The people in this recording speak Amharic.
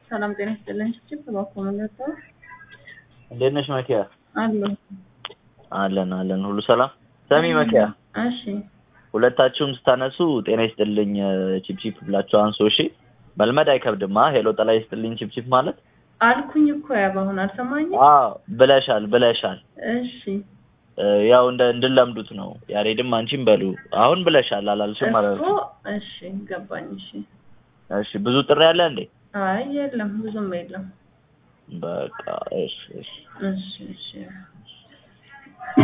ሰላም ጤና ይስጥልኝ። ችፕ እባክዎ ምን ነበር? እንዴት ነሽ መኪያ? አሉ አለን አለን፣ ሁሉ ሰላም። ሰሚ መኪያ፣ እሺ ሁለታችሁም ስታነሱ ጤና ይስጥልኝ ቺፕቺፕ ብላችሁ አንሶ። እሺ መልመድ አይከብድማ። ሄሎ ጠላ ይስጥልኝ ቺፕቺፕ ማለት አልኩኝ እኮ ያብ አሁን አልሰማኝም። አዎ ብለሻል ብለሻል። እሺ ያው እንደ እንድለምዱት ነው። ያሬድም አንቺም በሉ አሁን ብለሻል አላልሽም ማለት እኮ ነው። እሺ ገባኝ። እሺ እሺ ብዙ ጥሪ አለ እንዴ? አይ የለም ብዙም የለም። በቃ እሺ እሺ እሺ እሺ